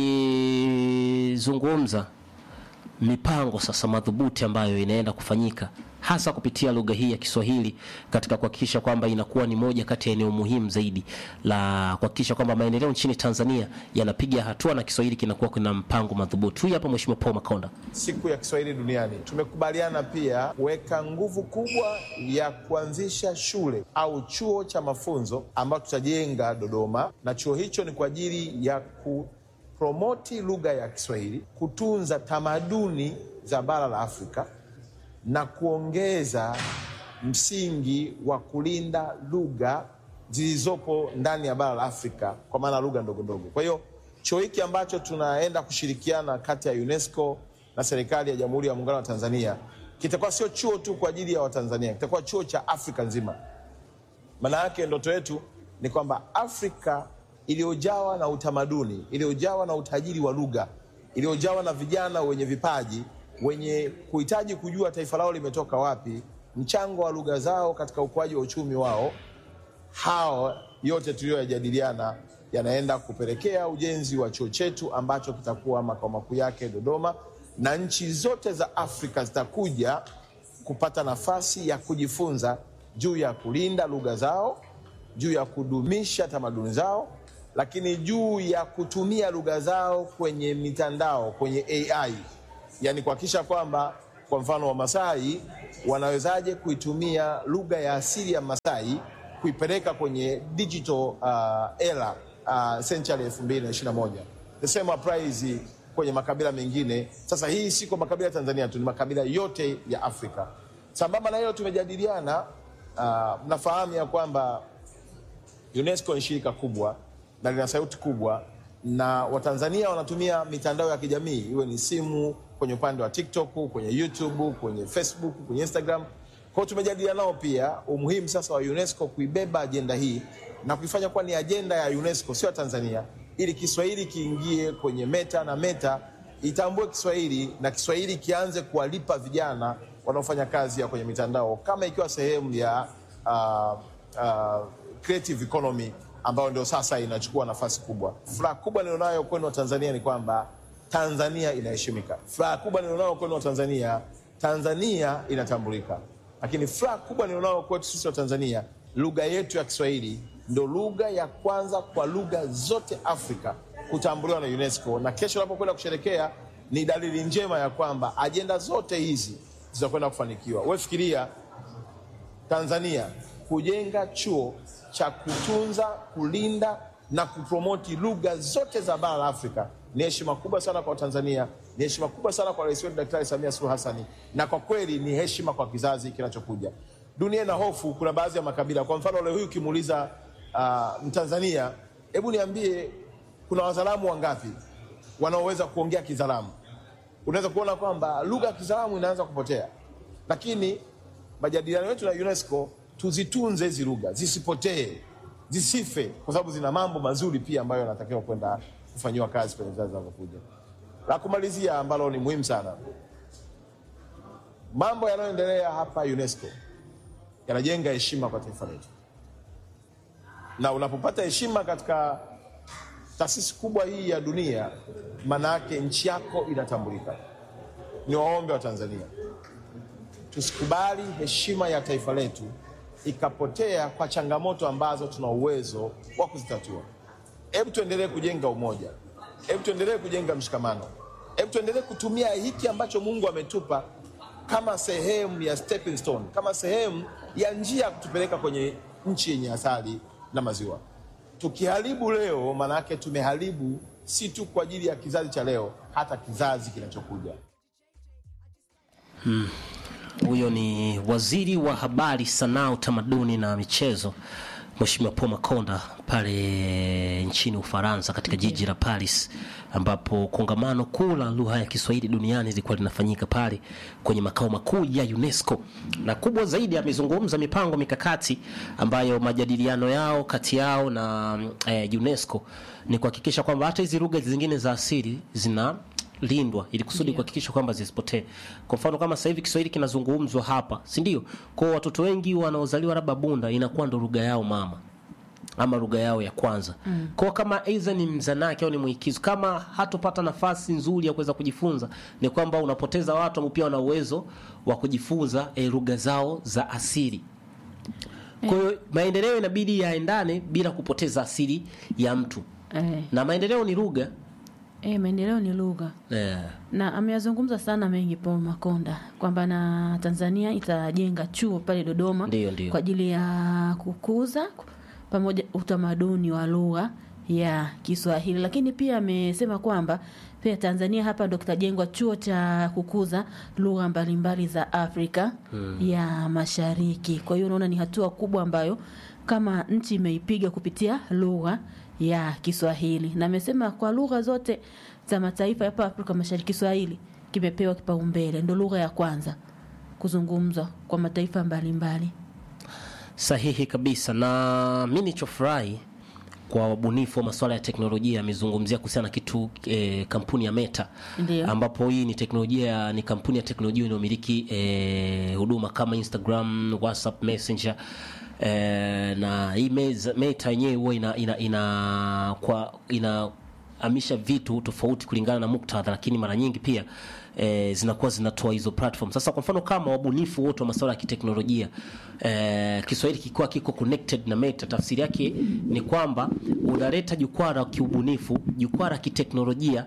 akizungumza mipango sasa madhubuti ambayo inaenda kufanyika hasa kupitia lugha hii ya Kiswahili katika kuhakikisha kwamba inakuwa ni moja kati ya eneo muhimu zaidi la kuhakikisha kwamba maendeleo nchini Tanzania yanapiga hatua na Kiswahili kinakuwa kuna mpango madhubuti. Huyu hapa Mheshimiwa Paul Makonda. siku ya Kiswahili duniani. Tumekubaliana pia kuweka nguvu kubwa ya kuanzisha shule au chuo cha mafunzo ambacho tutajenga Dodoma, na chuo hicho ni kwa ajili ya kupromoti lugha ya Kiswahili, kutunza tamaduni za bara la Afrika na kuongeza msingi wa kulinda lugha zilizopo ndani ya bara la Afrika, kwa maana lugha ndogo ndogo. Kwa hiyo chuo hiki ambacho tunaenda kushirikiana kati ya UNESCO na serikali ya Jamhuri ya Muungano wa Tanzania kitakuwa sio chuo tu kwa ajili ya Watanzania, kitakuwa chuo cha Afrika nzima. Maana yake ndoto yetu ni kwamba Afrika iliyojawa na utamaduni, iliyojawa na utajiri wa lugha, iliyojawa na vijana wenye vipaji, wenye kuhitaji kujua taifa lao limetoka wapi, mchango wa lugha zao katika ukuaji wa uchumi wao, hao yote tuliyoyajadiliana yanaenda kupelekea ujenzi wa chuo chetu ambacho kitakuwa makao makuu yake Dodoma, na nchi zote za Afrika zitakuja kupata nafasi ya kujifunza juu ya kulinda lugha zao, juu ya kudumisha tamaduni zao, lakini juu ya kutumia lugha zao kwenye mitandao, kwenye AI, yaani kuhakikisha kwamba kwa mfano Wamasai wanawezaje kuitumia lugha ya asili ya Masai kuipeleka kwenye digital uh, era uh, century 2021 the same applies kwenye makabila mengine. Sasa hii si kwa makabila ya Tanzania tu, ni makabila yote ya Afrika. Sambamba na hilo tumejadiliana, uh, mnafahamu ya kwamba UNESCO ni shirika kubwa na lina sauti kubwa, na Watanzania wanatumia mitandao ya kijamii, iwe ni simu, kwenye upande wa TikTok, kwenye YouTube, kwenye Facebook, kwenye Instagram. Kwa hiyo tumejadiliana nao pia umuhimu sasa wa UNESCO kuibeba ajenda hii na kuifanya kuwa ni ajenda ya UNESCO, sio ya Tanzania, ili Kiswahili kiingie kwenye Meta na Meta itambue Kiswahili na Kiswahili kianze kuwalipa vijana wanaofanya kazi ya kwenye mitandao kama ikiwa sehemu ya uh, uh, creative economy ambayo ndio sasa inachukua nafasi kubwa. Furaha kubwa nilionayo kwenu wa Tanzania ni kwamba Tanzania inaheshimika. Furaha kubwa nilionayo kwenu wa Tanzania, Tanzania inatambulika. Lakini furaha kubwa nilionayo kwetu sisi wa Tanzania, lugha yetu ya Kiswahili ndio lugha ya kwanza kwa lugha zote Afrika kutambuliwa na UNESCO, na kesho unapokwenda kusherekea ni dalili njema ya kwamba ajenda zote hizi zitakwenda kufanikiwa. Wewe fikiria Tanzania kujenga chuo cha kutunza, kulinda na kupromoti lugha zote za bara la Afrika ni heshima kubwa sana kwa Tanzania, ni heshima kubwa sana kwa rais wetu Daktari Samia Suluhu Hassan, na kwa kweli ni heshima kwa kizazi kinachokuja. Dunia ina hofu, kuna baadhi ya makabila, kwa mfano leo hii ukimuuliza uh, Mtanzania, hebu niambie, kuna wazalamu wangapi wanaoweza kuongea Kizalamu? Unaweza kuona kwamba lugha ya Kizalamu inaanza kupotea, lakini majadiliano yetu na UNESCO tuzitunze hizi lugha zisipotee, zisife, kwa sababu zina mambo mazuri pia ambayo yanatakiwa kwenda kufanyiwa kazi kwenye vizazi vinavyokuja. La kumalizia ambalo ni muhimu sana, mambo yanayoendelea hapa UNESCO yanajenga heshima kwa taifa letu, na unapopata heshima katika taasisi kubwa hii ya dunia, maana yake nchi yako inatambulika. Ni waombe wa Tanzania tusikubali heshima ya taifa letu ikapotea kwa changamoto ambazo tuna uwezo wa kuzitatua. Hebu tuendelee kujenga umoja, hebu tuendelee kujenga mshikamano, hebu tuendelee kutumia hiki ambacho Mungu ametupa kama sehemu ya stepping stone, kama sehemu ya njia ya kutupeleka kwenye nchi yenye asali na maziwa. Tukiharibu leo, maana yake tumeharibu si tu kwa ajili ya kizazi cha leo, hata kizazi kinachokuja. Huyo ni waziri wa habari, sanaa, utamaduni na michezo, Mheshimiwa Paul Makonda pale nchini Ufaransa katika jiji la Paris, ambapo kongamano kuu la lugha ya Kiswahili duniani lilikuwa linafanyika pale kwenye makao makuu ya UNESCO, na kubwa zaidi amezungumza mipango mikakati ambayo majadiliano yao kati yao na eh, UNESCO ni kuhakikisha kwamba hata hizi lugha zingine za asili zina lindwa ili kusudi kuhakikisha kwamba zisipotee. Kwa mfano kama sasa hivi Kiswahili kinazungumzwa hapa, si ndio? Kwa watoto wengi wanaozaliwa labda Bunda inakuwa ndo lugha yao mama ama lugha yao ya kwanza. Mm. Kwa kama aidha ni mzanaki au ni mwikizo, kama hatopata nafasi nzuri ya kuweza kujifunza, ni kwamba unapoteza watu ambao pia wana uwezo wa kujifunza eh, lugha zao za asili. Kwa hiyo maendeleo inabidi yaendane bila kupoteza asili ya mtu, Eh, na maendeleo ni lugha eh, maendeleo ni lugha eh. na ameyazungumza sana mengi Paul Makonda kwamba na Tanzania itajenga chuo pale Dodoma Ndiyo, ndiyo. kwa ajili ya kukuza pamoja utamaduni wa lugha ya Kiswahili, lakini pia amesema kwamba pia Tanzania hapa ndo kitajengwa chuo cha kukuza lugha mbalimbali za Afrika ya Mashariki. Kwa hiyo unaona ni hatua kubwa ambayo kama nchi imeipiga kupitia lugha ya Kiswahili, na amesema kwa lugha zote za mataifa hapa Afrika Mashariki, Kiswahili kimepewa kipaumbele, ndo lugha ya kwanza kuzungumzwa kwa mataifa mbalimbali. Sahihi kabisa, na mi nichofurahi kwa wabunifu wa masuala ya teknolojia amezungumzia kuhusiana na kitu eh, kampuni ya Meta Ndiyo. ambapo hii ni teknolojia ni kampuni ya teknolojia inayomiliki eh, huduma kama Instagram, WhatsApp, Messenger eh, na hii Meza- Meta yenyewe huwa ina, ina, ina, kwa ina amisha vitu tofauti kulingana na muktadha, lakini mara nyingi pia e, zinakuwa zinatoa hizo platform. Sasa kwa mfano kama wabunifu wote wa masuala ya kiteknolojia e, Kiswahili kikiwa kiko connected na Meta, tafsiri yake ni kwamba unaleta jukwaa la kiubunifu, jukwaa la kiteknolojia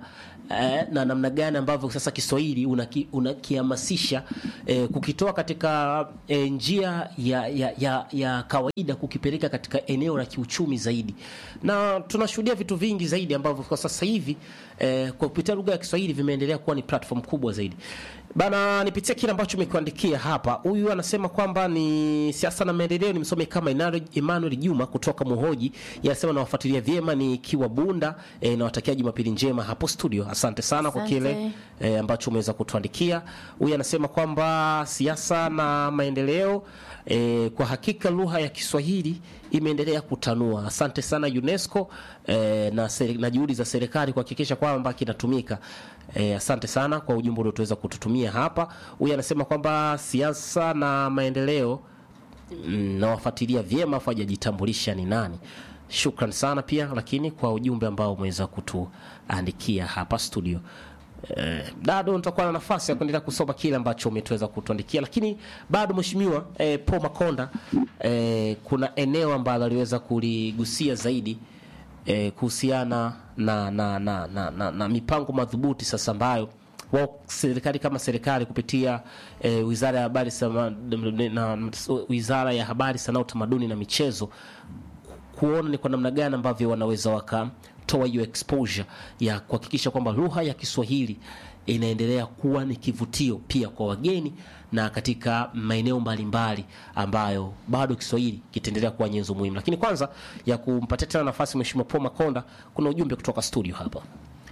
eh, na namna gani ambavyo sasa Kiswahili unaki- unakihamasisha eh, kukitoa katika eh, njia ya, ya, ya, ya kawaida kukipeleka katika eneo la kiuchumi zaidi, na tunashuhudia vitu vingi zaidi ambavyo kwa sasa hivi eh, kwa kupitia lugha ya Kiswahili vimeendelea kuwa ni platform kubwa zaidi. Bana, nipitie kile ambacho umekuandikia hapa. Huyu anasema kwamba ni siasa na maendeleo, ni msome kama Inaro- Emmanuel Juma kutoka Muhoji. Yanasema nawafuatilia vyema nikiwa Bunda. E, nawatakia Jumapili njema hapo studio. Asante sana kwa Asante. kile e, ambacho umeweza kutuandikia. Huyu anasema kwamba siasa na maendeleo e, kwa hakika lugha ya Kiswahili imeendelea kutanua. Asante sana UNESCO e, na, seri- na juhudi za serikali kuhakikisha kwamba kinatumika. E, asante sana kwa ujumbe uliotoweza kututumia hapa. Huyu anasema kwamba siasa na maendeleo mm, nawafuatilia vyema, afu hajajitambulisha ni nani. Shukran sana pia lakini kwa ujumbe ambao umeweza kutuandikia hapa studio. Eh, bado nitakuwa na nafasi ya kuendelea kusoma kile ambacho umetoweza kutuandikia, lakini bado mheshimiwa eh, Paul Makonda eh, kuna eneo ambalo aliweza kuligusia zaidi eh, kuhusiana na, na, na, na, na, na mipango madhubuti sasa ambayo wao serikali kama serikali kupitia eh, wizara ya habari sama, na, na, wizara ya habari sanaa utamaduni na michezo kuona ni kwa namna gani ambavyo wanaweza wakatoa hiyo exposure ya kuhakikisha kwamba lugha ya Kiswahili inaendelea kuwa ni kivutio pia kwa wageni na katika maeneo mbalimbali ambayo bado Kiswahili kitaendelea kuwa nyenzo muhimu. Lakini kwanza ya kumpatia tena nafasi Mheshimiwa Paul Makonda, kuna ujumbe kutoka studio hapa.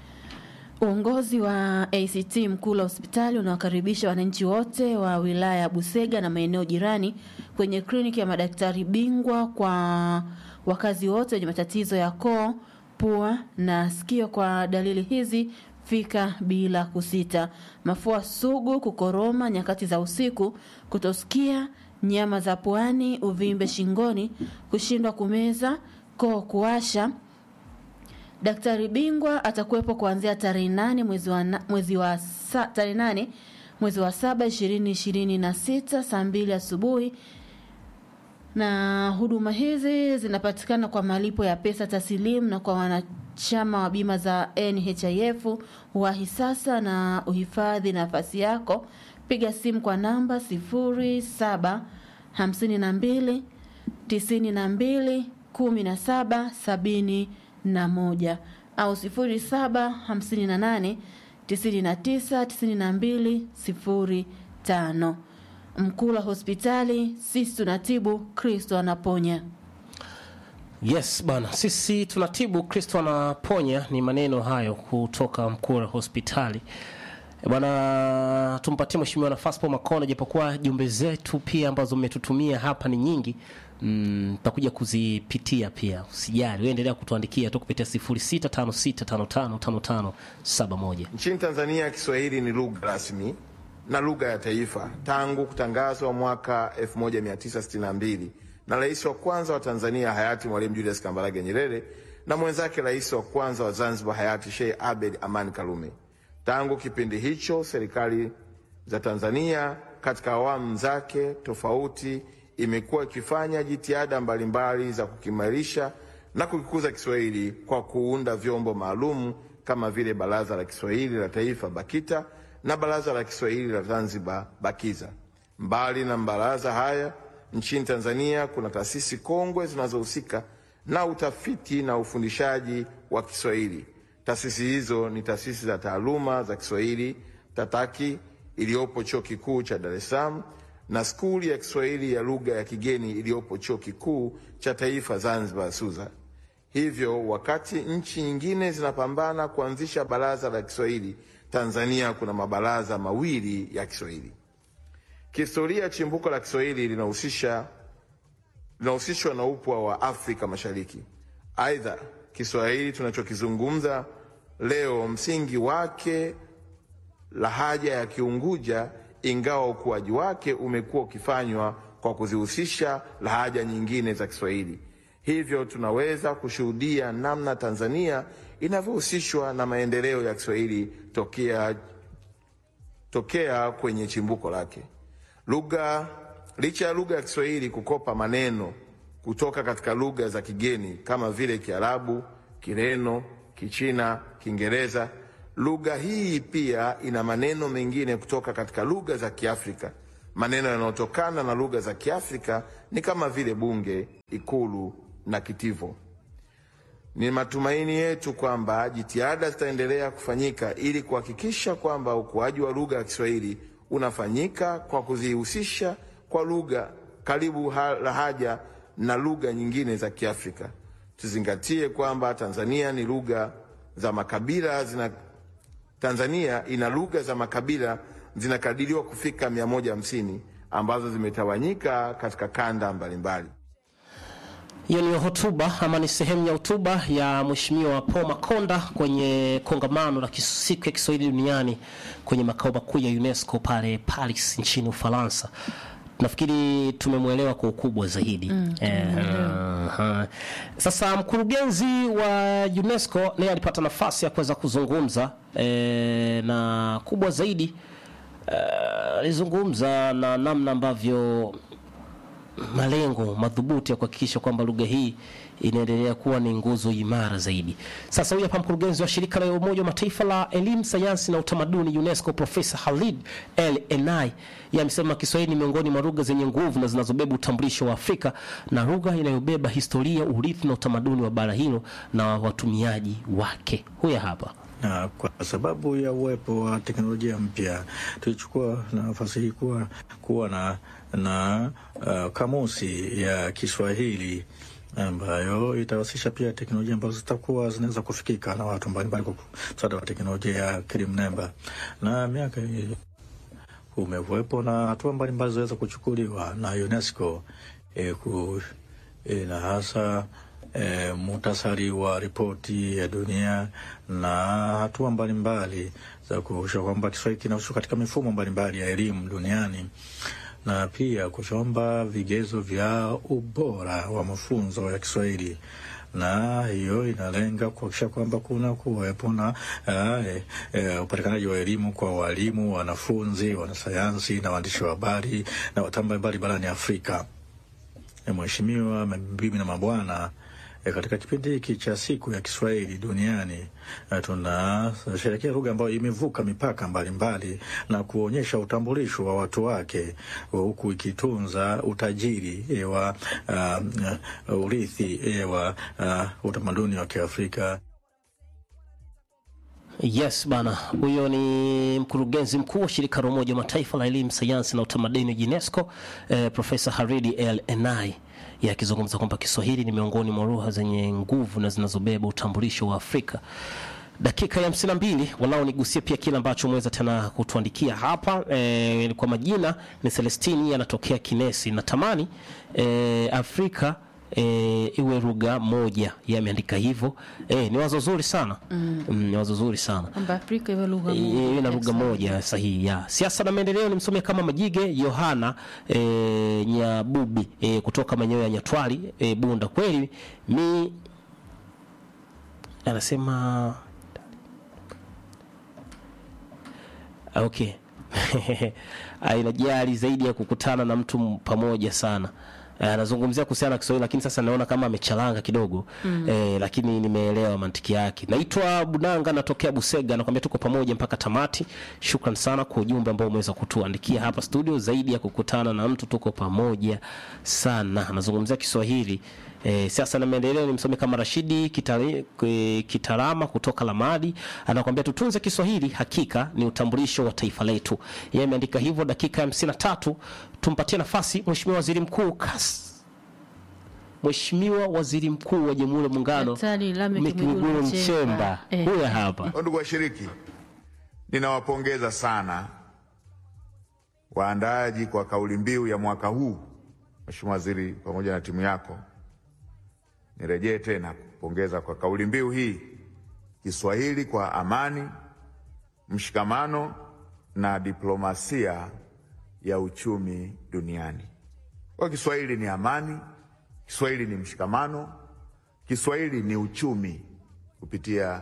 Uongozi wa ACT Mkula hospitali unawakaribisha wananchi wote wa wilaya ya Busega na maeneo jirani kwenye kliniki ya madaktari bingwa kwa wakazi wote wenye matatizo ya koo, pua na sikio. Kwa dalili hizi fika bila kusita: mafua sugu, kukoroma nyakati za usiku, kutosikia, nyama za puani, uvimbe shingoni, kushindwa kumeza, koo kuwasha Daktari bingwa atakuwepo kuanzia tarehe nane mwezi wa na- mwezi wa sa, tarehe nane mwezi wa saba ishirini ishirini na sita saa mbili asubuhi na huduma hizi zinapatikana kwa malipo ya pesa taslimu na kwa wanachama wa bima za NHIF. Wahi sasa na uhifadhi nafasi yako. Piga simu kwa namba 07 52 92 17 71 au 07 58 99 92 05. Mkula hospitali, sisi tunatibu, Kristo anaponya. Yes bana, sisi tunatibu, Kristo anaponya. Ni maneno hayo kutoka Mkura hospitali bwana. Tumpatie mheshimiwa nafasi Paul Makonda, japokuwa jumbe zetu pia ambazo mmetutumia hapa ni nyingi mm, takuja kuzipitia pia, usijali wewe, endelea kutuandikia tu kupitia 0656555571. Nchini Tanzania Kiswahili ni lugha rasmi na lugha ya taifa tangu kutangazwa mwaka 1962 na rais wa kwanza wa Tanzania hayati Mwalimu Julius Kambarage Nyerere na mwenzake rais wa kwanza wa Zanzibar hayati Sheikh Abed Amani Karume. Tangu kipindi hicho, serikali za Tanzania katika awamu zake tofauti imekuwa ikifanya jitihada mbalimbali za kukimarisha na kukikuza Kiswahili kwa kuunda vyombo maalum kama vile Baraza la Kiswahili la Taifa BAKITA na Baraza la Kiswahili la Zanzibar BAKIZA. Mbali na mabaraza haya, nchini Tanzania kuna taasisi kongwe zinazohusika na utafiti na ufundishaji wa Kiswahili. Taasisi hizo ni taasisi za taaluma za Kiswahili TATAKI iliyopo Chuo Kikuu cha Dar es Salaam na skuli ya Kiswahili ya lugha ya kigeni iliyopo Chuo Kikuu cha Taifa Zanzibar SUZA. Hivyo wakati nchi nyingine zinapambana kuanzisha baraza la Kiswahili, Tanzania kuna mabaraza mawili ya Kiswahili. Kihistoria, chimbuko la Kiswahili linahusisha linahusishwa na upwa wa Afrika Mashariki. Aidha, Kiswahili tunachokizungumza leo msingi wake lahaja ya Kiunguja, ingawa ukuaji wake umekuwa ukifanywa kwa kuzihusisha lahaja nyingine za Kiswahili. Hivyo tunaweza kushuhudia namna Tanzania inavyohusishwa na maendeleo ya Kiswahili tokea, tokea kwenye chimbuko lake. Lugha licha ya lugha ya Kiswahili kukopa maneno kutoka katika lugha za kigeni kama vile Kiarabu, Kireno, Kichina, Kiingereza, lugha hii pia ina maneno mengine kutoka katika lugha za Kiafrika. Maneno yanayotokana na lugha za Kiafrika ni kama vile bunge, ikulu na kitivo. Ni matumaini yetu kwamba jitihada zitaendelea kufanyika ili kuhakikisha kwamba ukuaji wa lugha ya Kiswahili unafanyika kwa kuzihusisha kwa lugha karibu ha- lahaja na lugha nyingine za Kiafrika. Tuzingatie kwamba Tanzania ni lugha za makabila zina Tanzania ina lugha za makabila zinakadiriwa kufika 150 ambazo zimetawanyika katika kanda mbalimbali. Hiyo ni hotuba ama ni sehemu ya hotuba ya Mheshimiwa Paul Makonda kwenye kongamano la kis- siku ya Kiswahili duniani kwenye makao makuu ya UNESCO pale Paris nchini Ufaransa. Nafikiri tumemwelewa kwa ukubwa zaidi. Mm, eh, aha. Sasa mkurugenzi wa UNESCO naye alipata nafasi ya kuweza kuzungumza eh, na kubwa zaidi eh, alizungumza na namna ambavyo malengo madhubuti ya kuhakikisha kwamba lugha hii inaendelea kuwa ni nguzo imara zaidi. Sasa huyu hapa mkurugenzi wa shirika la Umoja wa Mataifa la elimu, sayansi na utamaduni UNESCO, Profesa Khalid El Enai, yeye amesema Kiswahili ni miongoni mwa lugha zenye nguvu na zinazobeba utambulisho wa Afrika na lugha inayobeba historia, urithi na utamaduni wa bara hilo na watumiaji wake. Huyu hapa na kwa sababu ya uwepo wa teknolojia mpya tulichukua nafasi hii kuwa, kuwa na, na uh, kamusi ya Kiswahili ambayo itahusisha pia teknolojia ambazo zitakuwa zinaweza kufikika na watu mbalimbali kwa msaada wa teknolojia ya akili mnemba. Na miaka hii kumekuwepo na hatua mbalimbali zinaweza kuchukuliwa na UNESCO eh, ku, eh, na hasa e, muhtasari wa ripoti ya dunia na hatua mbalimbali za kuhakikisha kwamba Kiswahili kinahusishwa katika mifumo mbalimbali ya elimu duniani na pia kuchomba vigezo vya ubora wa mafunzo ya Kiswahili na hiyo inalenga kuhakikisha kwamba kuna kuwepo na uh, uh, upatikanaji wa elimu kwa walimu, wanafunzi, wanasayansi na waandishi wa habari na wataalamu mbalimbali barani Afrika. Eh, Mheshimiwa, mabibi na mabwana, eh, katika kipindi hiki cha siku ya Kiswahili duniani eh, tunasherehekea lugha ambayo imevuka mipaka mbalimbali na kuonyesha utambulisho wa watu wake huku ikitunza utajiri eh, wa uh, urithi eh, wa uh, utamaduni wa Kiafrika. Yes bana, huyo ni mkurugenzi mkuu wa shirika la Umoja wa Mataifa la elimu, sayansi na utamaduni UNESCO, eh, Profesa Haridi El Enai yeye akizungumza kwamba Kiswahili ni miongoni mwa lugha zenye nguvu na zinazobeba utambulisho wa Afrika. Dakika ya hamsini na mbili walau nigusie pia kile ambacho umeweza tena kutuandikia hapa e, kwa majina ni Celestini anatokea Kinesi. Natamani e, Afrika e, iwe lugha moja, yeye ameandika hivyo. E, ni wazo zuri sana Mm. mm, ni wazo zuri sana kwamba Afrika iwe lugha moja iwe na ya lugha Kiswahili. moja sahihi ya siasa na maendeleo. Nimsomea kama Majige Yohana e, Nyabubi e, kutoka maeneo ya Nyatwali e, Bunda. Kweli mi anasema Ah, okay Ah, inajali zaidi ya kukutana na mtu m- pamoja sana Eh, anazungumzia kuhusiana na Kiswahili lakini sasa naona kama amechalanga kidogo Mm. eh, lakini nimeelewa mantiki yake. Naitwa Bunanga, natokea Busega, nakwambia tuko pamoja mpaka tamati. Shukran sana kwa ujumbe ambao umeweza kutuandikia hapa studio. Zaidi ya kukutana na mtu, tuko pamoja sana. Anazungumzia Kiswahili E, siasa na maendeleo ni msomi kama Rashidi Kitari, e, Kitarama kutoka Lamadi anakuambia tutunze Kiswahili, hakika ni utambulisho wa taifa letu. Yeye ameandika hivyo. Dakika ya hamsini na tatu tumpatie nafasi Mheshimiwa Waziri Mkuu Kas Mheshimiwa Waziri Mkuu wa Jamhuri ya Muungano Daktari Lameck Mwigulu Mwigulu Nchemba, Nchemba. Eh. huyo hapa. Ndugu washiriki, ninawapongeza sana waandaaji kwa kauli mbiu ya mwaka huu. Mheshimiwa Waziri pamoja na timu yako, nirejee tena kupongeza kwa kauli mbiu hii, Kiswahili kwa amani, mshikamano na diplomasia ya uchumi duniani. Kwa Kiswahili ni amani, Kiswahili ni mshikamano, Kiswahili ni uchumi kupitia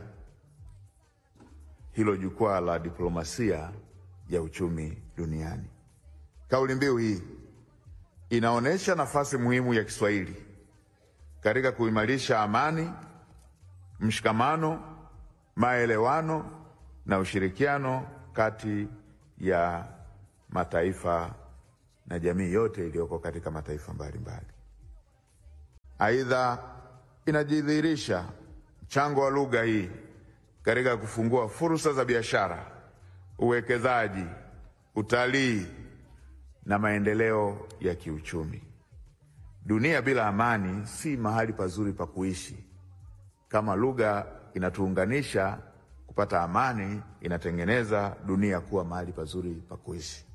hilo jukwaa la diplomasia ya uchumi duniani. Kauli mbiu hii inaonyesha nafasi muhimu ya Kiswahili katika kuimarisha amani, mshikamano, maelewano na ushirikiano kati ya mataifa na jamii yote iliyoko katika mataifa mbalimbali. Aidha, inajidhihirisha mchango wa lugha hii katika kufungua fursa za biashara, uwekezaji, utalii na maendeleo ya kiuchumi. Dunia bila amani si mahali pazuri pa kuishi. Kama lugha inatuunganisha kupata amani, inatengeneza dunia kuwa mahali pazuri pa kuishi.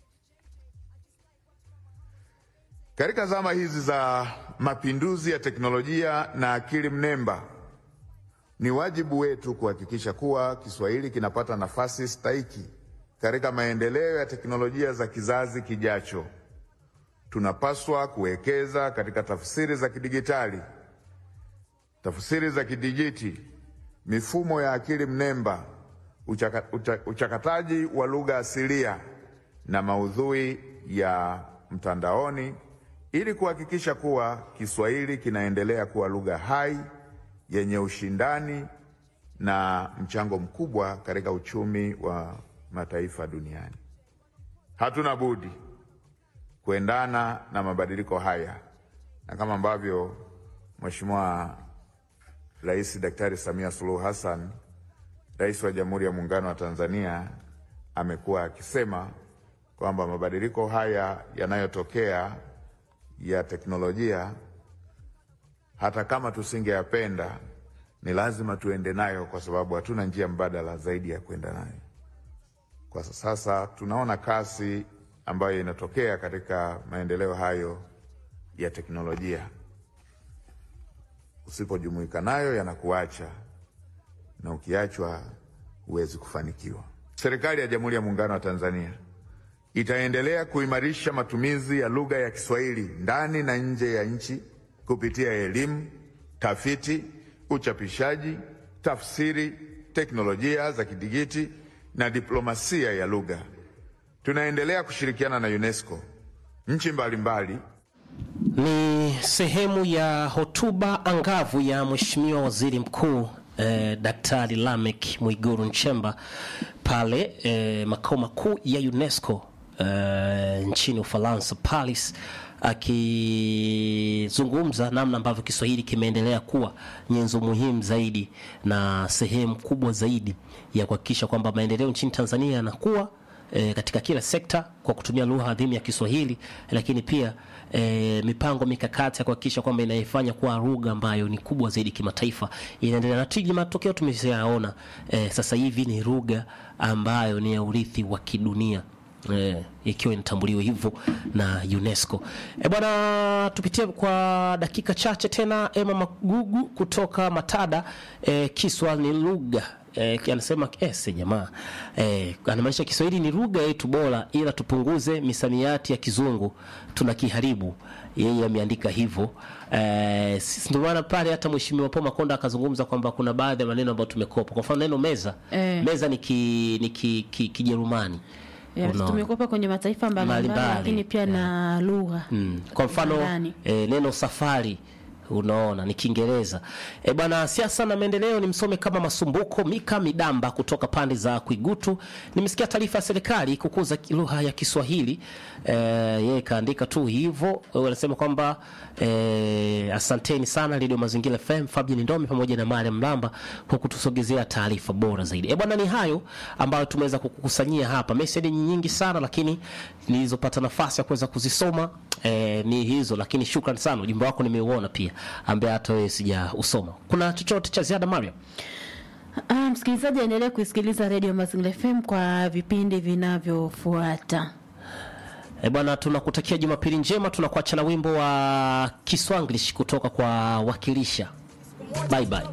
Katika zama hizi za mapinduzi ya teknolojia na akili mnemba, ni wajibu wetu kuhakikisha kuwa Kiswahili kinapata nafasi stahiki katika maendeleo ya teknolojia za kizazi kijacho. Tunapaswa kuwekeza katika tafsiri za kidigitali, tafsiri za kidijiti, mifumo ya akili mnemba, uchaka, ucha, uchakataji wa lugha asilia na maudhui ya mtandaoni ili kuhakikisha kuwa Kiswahili kinaendelea kuwa lugha hai yenye ushindani na mchango mkubwa katika uchumi wa mataifa duniani. Hatuna budi kuendana na mabadiliko haya, na kama ambavyo Mheshimiwa Rais Daktari Samia Suluhu Hassan, Rais wa Jamhuri ya Muungano wa Tanzania, amekuwa akisema kwamba mabadiliko haya yanayotokea ya teknolojia, hata kama tusingeyapenda, ni lazima tuende nayo, kwa sababu hatuna njia mbadala zaidi ya kwenda nayo. Kwa sasa tunaona kasi ambayo inatokea katika maendeleo hayo ya teknolojia. Usipojumuika nayo yanakuacha, na ukiachwa huwezi kufanikiwa. Serikali ya Jamhuri ya Muungano wa Tanzania itaendelea kuimarisha matumizi ya lugha ya Kiswahili ndani na nje ya nchi kupitia elimu, tafiti, uchapishaji, tafsiri, teknolojia za kidigiti na diplomasia ya lugha. Tunaendelea kushirikiana na UNESCO, nchi mbalimbali Ni sehemu ya hotuba angavu ya Mheshimiwa Waziri Mkuu eh, Daktari Lamek Mwiguru Nchemba pale eh, makao makuu ya UNESCO eh, nchini Ufaransa Paris, akizungumza namna ambavyo Kiswahili kimeendelea kuwa nyenzo muhimu zaidi na sehemu kubwa zaidi ya kuhakikisha kwamba maendeleo nchini Tanzania yanakuwa e, katika kila sekta kwa kutumia lugha adhimu ya Kiswahili, lakini pia e, mipango mikakati ya kuhakikisha kwamba inaifanya kuwa lugha ambayo ni kubwa zaidi kimataifa inaendelea na tiji. Matokeo tumeshayaona e, sasa hivi ni lugha ambayo ni ya urithi wa kidunia. Eh, ikiwa inatambuliwa hivyo na UNESCO. E bwana, tupitie kwa dakika chache tena. Emma Magugu kutoka Matada. E, Kiswa ni lugha e, anasema ese jamaa e, anamaanisha Kiswahili ni lugha yetu bora, ila tupunguze misamiati ya kizungu tunakiharibu. Yeye ameandika hivyo e, ndio maana pale hata Mheshimiwa Paul Makonda akazungumza kwamba kuna baadhi ya maneno ambayo tumekopa. Kwa mfano neno meza Eh. meza ni ki, ni ki, ki, Kijerumani Yes, Unaona. tumekopa kwenye mataifa mbalimbali Mbalimbali. lakini pia na lugha Mm. Kwa mfano Ndani. e, neno safari unaona ni Kiingereza. E bwana, siasa na maendeleo ni msome kama Masumbuko Mika Midamba kutoka pande za Kwigutu. Nimesikia taarifa ya serikali kukuza lugha ya Kiswahili. E, yeye kaandika tu hivyo, wanasema kwamba e, asanteni sana Radio Mazingira FM, Fabian Ndome pamoja na Mariam Mlamba kwa kutusogezea taarifa bora zaidi. E bwana, ni hayo ambayo tumeweza kukukusanyia hapa. Message ni nyingi sana, lakini nilizopata nafasi ya kuweza kuzisoma e, ni hizo, lakini shukrani sana, ujumbe wako nimeuona pia, ambaye hata wewe sija usoma. Kuna chochote cha ziada Mariam? Ah, msikilizaji aendelee kuisikiliza Radio Mazingira FM kwa vipindi vinavyofuata. E bwana, tunakutakia Jumapili njema. Tunakuacha na wimbo wa Kiswanglish kutoka kwa Wakilisha. Bye bye.